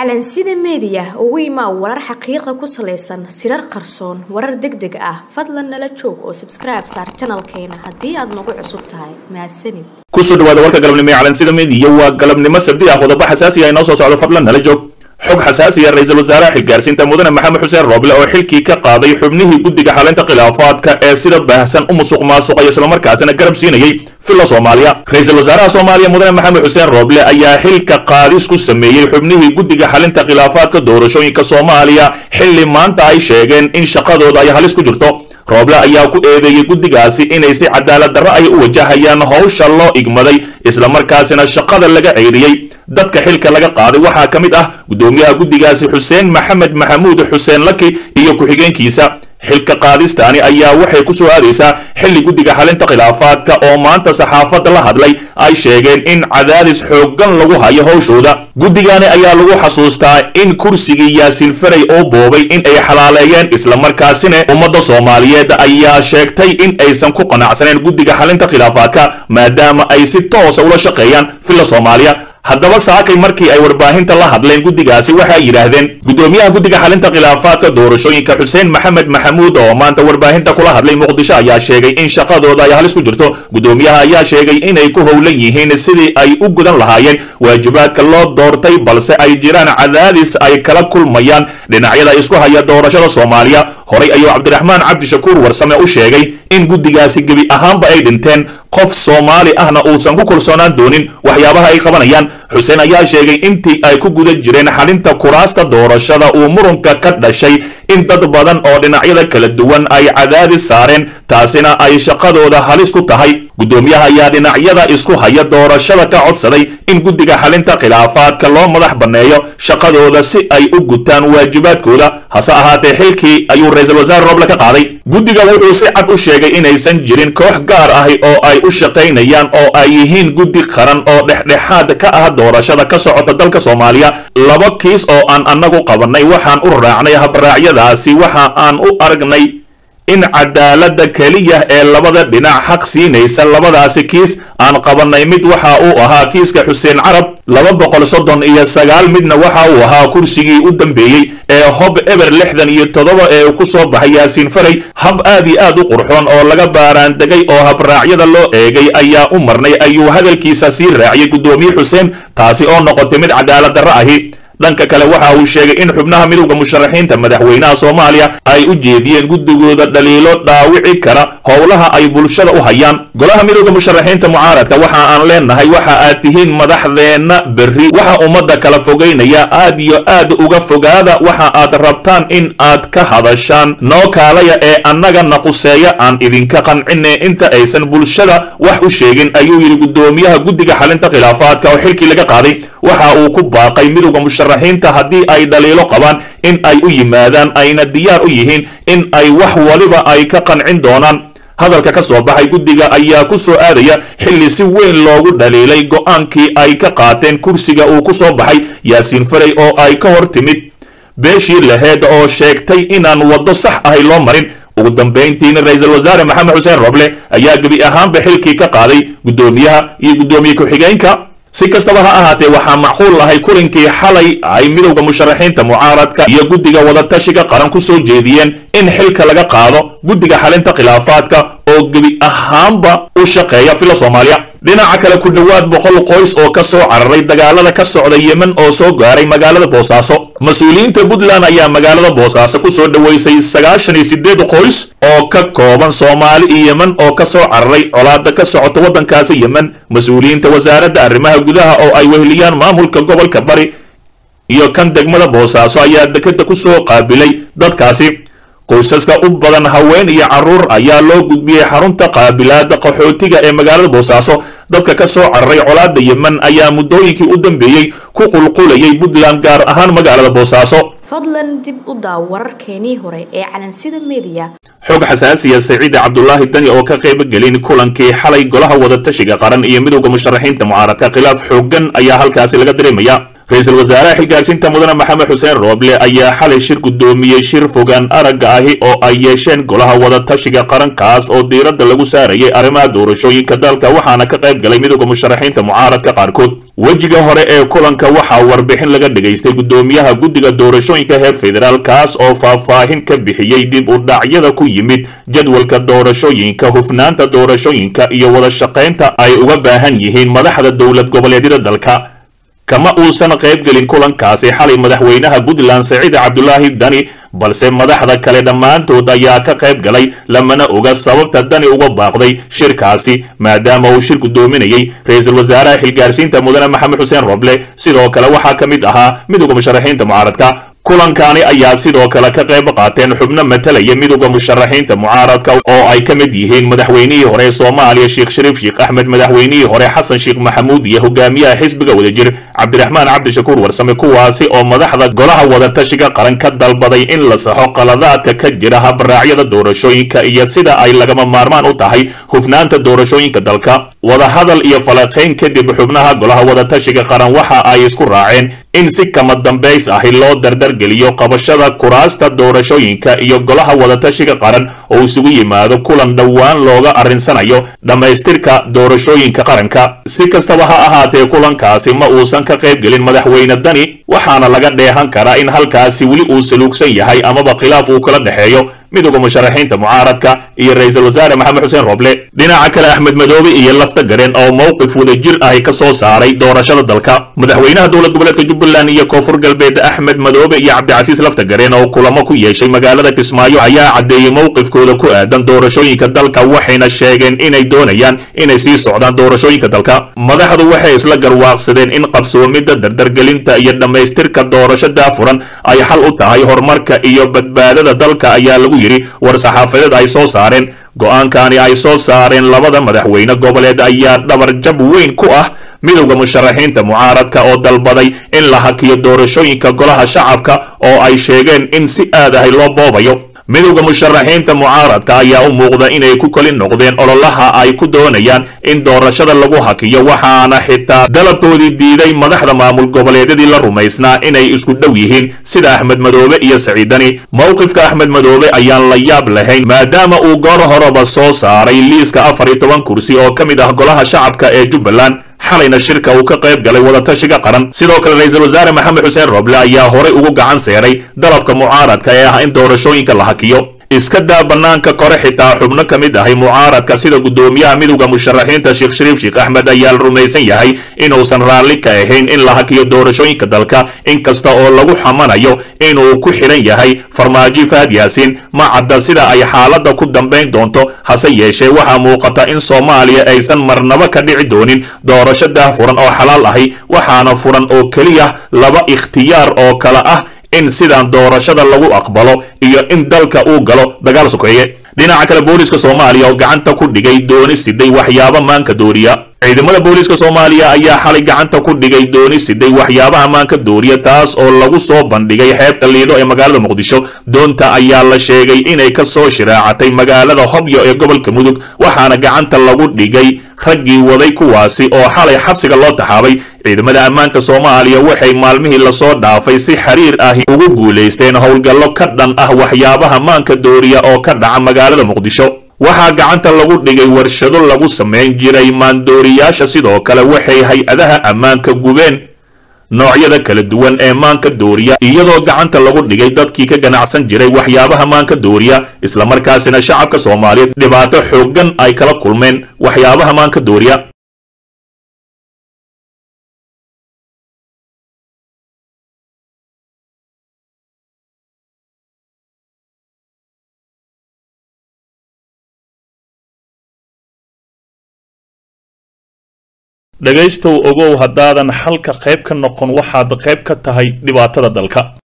calansida meediya ugu imaa warar xaqiiqa ku salaysan sirar qarsoon warar deg deg ah fadlan nala joog oo sabskribe saar janalkeena haddii aad nagu cusub tahay mahadsanid kusoo dhawaada warka galabnimo ee calansida meediya waa galabnimo sabdi ah qodobo xasaasi ah inoo soo socdo fadlan nala joog xog xasaasiya ra-iisul wasaaraha xilgaarsiinta mudane maxamed xuseen rooble oo xilkii ka qaaday xubnihii guddiga xalinta khilaafaadka ee sida baahsan u musuq maasuqay islamarkaasina garab siinayay filla soomaaliya ra-iisul wasaaraha soomaaliya mudane maxamed xuseen rooble ayaa xilka qaadis ku sameeyey xubnihii guddiga xalinta khilaafaadka doorashooyinka soomaaliya xilli maanta ay sheegeen in shaqadooda ay halis ku jirto rooble ayaa ku eedeeyey guddigaasi inay si cadaalad darro ay u wajahayaan howsha loo igmaday islamarkaasina shaqada laga ceyriyey dadka xilka laga qaaday waxaa ka mid ah guddoomiyaha guddigaasi xuseen maxamed maxamuud xuseen laki iyo ku-xigeenkiisa xilka qaadistaani ayaa waxay ku soo aadaysaa xilli guddiga xalinta khilaafaadka oo maanta saxaafadda la hadlay ay sheegeen in cadaadis xooggan lagu hayo howshooda guddigaani ayaa lagu xasuustaa in kursigii yaasiin faray oo boobay in ay xalaaleeyeen islamarkaasina ummadda soomaaliyeed ayaa sheegtay in aysan ku qanacsaneen guddiga xalinta khilaafaadka maadaama ay si toosa ula shaqeeyaan filla soomaaliya haddaba saakay markii ay warbaahinta la hadleen guddigaasi waxay yidhaahdeen guddoomiyaha guddiga xalinta khilaafaadka doorashooyinka xuseen maxamed maxamuud oo maanta warbaahinta kula hadlay muqdisho ayaa sheegay in shaqadooda ay halis ku jirto guddoomiyaha ayaa sheegay inay ku howlan yihiin sidii ay u gudan lahaayeen waajibaadka loo doortay balse ay jiraan cadaadis ay kala kulmayaan dhinacyada isku haya doorashada soomaaliya horay ayuu cabdiraxmaan cabdishakuur warsame u sheegay in guddigaasi gebi ahaanba ay dhinteen qof soomaali ahna uusan ku kalsoonaan doonin waxyaabaha ay qabanayaan xuseen ayaa sheegay intii ay ku guda jireen xalinta kuraasta doorashada uu murunka ka dhashay in dad badan oo dhinacyada kala duwan ay cadaadis saareen taasina ay shaqadooda halis ku tahay guddoomiyaha ayaa dhinacyada isku haya doorashada ka codsaday in guddiga xalinta khilaafaadka loo madax banneeyo shaqadooda si ay u gutaan waajibaadkooda hase ahaatee xilkii ayuu ra-iisul wasaare rooble ka qaaday guddiga wuxuu si cad u sheegay inaysan jirin koox gaar ahi oo ay u shaqaynayaan oo ay yihiin guddi qaran oo dhexdhexaad ka ah doorashada ka socota dalka soomaaliya laba kiis oo aan annagu qabannay waxaan u raacnay habraacyadaasi waxa aan u aragnay in cadaaladda keliya ee labada dhinac xaq siinaysa labadaasi kiis aan qabannay mid waxa uu ahaa kiiska xuseen carab laba boqol soddon iyo sagaal midna waxa uu ahaa kursigii u dambeeyey ee hob eber lixdan iyo toddoba ee ku soo baxay yaasiin faray hab aad iyo aad u qurxoon oo laga baaraandegay oo habraacyada loo eegay ayaa u marnay ayuu hadalkiisa sii raaciyay guddoomiye xuseen taasi oo noqotay mid cadaalad darro ahi dhanka kale waxa uu sheegay in xubnaha midowda musharaxiinta madaxweynaha soomaaliya ay u jeediyeen guddigooda dhaliilo dhaawici kara howlaha ay bulshada u hayaan golaha midowda musharaxiinta mucaaradka waxa aan leenahay waxa aad tihiin madaxdeenna berri waxa ummadda kala fogaynaya aad iyo aad uga fogaada waxa aad rabtaan in aad ka hadashaan noo kaalaya ee annaga naquseeya aan idinka qancine inta aysan bulshada wax u sheegin ayuu yidhi guddoomiyaha guddiga xalinta khilaafaadka oo xilkii laga qaaday waxa uu ku baaqay midowda musharaxiinta haddii ay dhaliilo qabaan in ay u yimaadaan ayna diyaar u yihiin in ay wax waliba ay ka qancin doonaan hadalka ka soo baxay guddiga ayaa ku soo aadaya xilli si weyn loogu dhaliilay go'aankii ay ka qaateen kursiga uu ku soo baxay yaasiin faray oo ay ka hor timid beeshii laheed oo sheegtay inaan waddo sax ahay loo marin ugu dambayntiina ra-iisul wasaare maxamed xuseen roble ayaa gebi ahaanba xilkii ka qaaday guddoomiyaha iyo guddoomiye ku-xigeenka si kastaba ha ahaatee waxaa macquul ahay kulankii xalay ay midowda musharaxiinta mucaaradka iyo guddiga wadatashiga qaran ku soo jeediyeen in xilka laga qaado guddiga xalinta khilaafaadka oo gebi ahaanba u shaqeeya filla soomaaliya dhinaca kale ku dhowaad boqol qoys oo ka soo cararay dagaalada ka socda yemen oo soo gaaray magaalada boosaaso mas-uuliyiinta puntland ayaa magaalada boosaaso ku soo dhoweysay sagaashan iyo sideed qoys oo ka kooban soomaali iyo yemen oo ka soo cararay colaada ka socota waddankaasi yemen mas-uuliyiinta wasaaradda arrimaha gudaha oo ay weheliyaan maamulka gobolka bari iyo kan degmada boosaaso ayaa dekeda ku soo qaabilay dadkaasi qoysaska u badan haween iyo carruur ayaa loo gudbiyey xarunta qaabilaada qaxootiga ee magaalada boosaaso dadka ka soo cararay colaada yemen ayaa muddooyinkii u dambeeyey ku qulqulayay puntland gaar ahaan magaalada boosaaso fadlan dib u daaw wararkeenii hore ee calansida meediya xog xasaasiya saciide cabdulaahi dani oo ka qayb gelin kulankii xalay golaha wadatashiga qaran iyo midowda musharaxiinta mucaaradka khilaaf xooggan ayaa halkaasi laga dareemaya ra-iisul wasaaraha xilgaarsiinta mudane maxamed xuseen rooble ayaa xalay shir guddoomiyey shir fogaan aragga ahi oo ay yeesheen golaha wadatashiga qarankaas oo diiradda lagu saarayay arrimaha doorashooyinka dalka waxaana ka qayb galay midooda musharaxiinta mucaaradka qaarkood wejiga hore ee kulanka waxaa warbixin laga dhagaystay guddoomiyaha guddiga doorashooyinka heer federaal kaas oo faahfaahin ka bixiyey dib u dhacyada ku yimid jadwalka doorashooyinka hufnaanta doorashooyinka iyo wada shaqaynta ay uga baahan yihiin madaxda dowlad goboleedyada dalka kama uusan qayb gelin kulankaasi xalay madaxweynaha puntland saciid cabdulaahi dani balse madaxda kale dhammaantood ayaa ka qayb galay lamana oga sababta dani uga baaqday shirkaasi maadaama uu shir guddoominayey ra-iisul wasaaraha xilgaarsiinta mudane maxamed xuseen roble sidoo kale waxaa ka mid ahaa midooda musharaxiinta mucaaradka kulankaani ayaa sidoo kale ka qayb qaateen xubno matalaya midooda musharaxiinta mucaaradka oo ay ka mid yihiin madaxweynihii hore ee soomaaliya sheekh shariif sheekh axmed madaxweynihii hore xasan sheekh maxamuud iyo hogaamiyaha xisbiga wadajir cabdiraxmaan cabdishakuur warsame kuwaasi oo madaxda golaha wadatashiga qaran ka dalbaday in la saxo qaladaadka ka jira habraacyada doorashooyinka iyo sida ay lagama maarmaan u tahay hufnaanta doorashooyinka dalka wadahadal iyo falaqayn kadib xubnaha golaha wadatashiga qaran waxa ay isku raaceen in si kama dambays ahi loo dardargeliyo qabashada kuraasta doorashooyinka iyo golaha wadatashiga qaran oo isugu yimaado kulan dhowaan looga arrinsanayo dhammaystirka doorashooyinka qaranka si kastaba ha ahaatee kulankaasi ma uusan ka qayb gelin madaxweyne dani waxaana laga dheehan karaa in halkaasi weli uu saluugsan yahay amaba khilaaf uu kala dhexeeyo midooda musharaxiinta mucaaradka iyo ra-iisul wasaare maxamed xuseen roble dhinaca kale axmed madoobe iyo lafta gareen oo mowqif wadajir ahi ka soo saaray doorashada dalka madaxweynaha dowlad goboleedka jubbaland iyo koonfur galbeed axmed madoobe iyo cabdicasiis lafta gareen oo kulamo ku yeeshay magaalada kismaayo ayaa caddeeyey mowqifkooda ku aadan doorashooyinka dalka waxayna sheegeen inay doonayaan inay sii socdaan doorashooyinka dalka madaxdu waxay isla garwaaqsadeen in qabsoomidda dardargelinta iyo dhammaystirka doorasho daafuran ay xal u tahay horumarka iyo badbaadada dalka ayaa lagu yidhi war saxaafadeed ay soo saareen go'aankani ay soo saareen labada madaxweyne goboleed ayaa dhabarjab weyn ku ah midowda musharaxiinta mucaaradka oo dalbaday in la hakiyo doorashooyinka golaha shacabka oo ay sheegeen in si aad ahay loo boobayo midowda musharaxiinta mucaaradka ayaa u muuqda inay ku kali noqdeen ololaha ay ku doonayaan in doorashada lagu hakiyo waxaana xitaa dalabkoodii diiday madaxda maamul goboleedyadii la rumaysnaa inay isku dhow yihiin sida axmed madoobe iyo saciidani mowqifka axmed madoobe ayaan la yaab lahayn maadaama uu goor horeba soo saaray liiska afar iyo toban kursi oo ka mid ah golaha shacabka ee jubbaland xalayna shirka uu ka qayb galay wadatashiga qaran sidoo kale ra-iisul wasaare maxamed xuseen roble ayaa horay ugu gacan seeray dalabka mucaaradka ee ah in doorashooyinka la hakiyo iska daa bannaanka kore xitaa xubno ka mid ahay mucaaradka sida guddoomiyaha midowda musharaxiinta sheekh shariif sheekh axmed ayaa la rumaysan yahay inuusan raalli ka ahayn in la hakiyo doorashooyinka dalka inkasta oo lagu xamanayo inuu ku xidhan yahay farmaajo fahad yaasiin ma cadda sida ay xaaladda ku dambayn doonto hase yeeshee waxaa muuqata in soomaaliya aysan marnaba ka dhici doonin doorasho daahfuran oo xalaal ahi waxaana furan oo keliya laba ikhtiyaar oo kale ah in sidaan doorashada lagu aqbalo iyo in dalka uu galo dagaal sokeeye dhinaca kale booliska soomaaliya oo gacanta ku dhigay dooni siday waxyaabo maanka dooriya ciidamada booliiska soomaaliya ayaa xalay gacanta ku dhigay dooni siday waxyaabaha maanka dooriya taas oo lagu soo bandhigay xeebta liido ee magaalada muqdisho doonta ayaa la sheegay inay ka soo shiraacatay magaalada hobyo ee gobolka mudug waxaana gacanta lagu dhigay raggii waday kuwaasi oo xalay xabsiga loo taxaabay ciidamada ammaanka soomaaliya waxay maalmihii lasoo dhaafay si xiriir ahi ugu guulaysteen howlgallo ka dhan ah waxyaabaha maanka dooriya oo ka dhaca magaalada muqdisho waxaa gacanta lagu dhigay warshado lagu samayn jiray maandooriyaasha sidoo kale waxay hay-adaha ammaanka gubeen noocyada kala duwan ee maanka dooriya iyadoo gacanta lagu dhigay dadkii ka ganacsan jiray waxyaabaha maanka dooriya islamarkaasina shacabka soomaaliyeed dhibaato xooggan ay kala kulmeen waxyaabaha maanka dooriya dhegaystow ogow haddaadan xalka qayb ka noqon waxaad qayb ka tahay dhibaatada dalka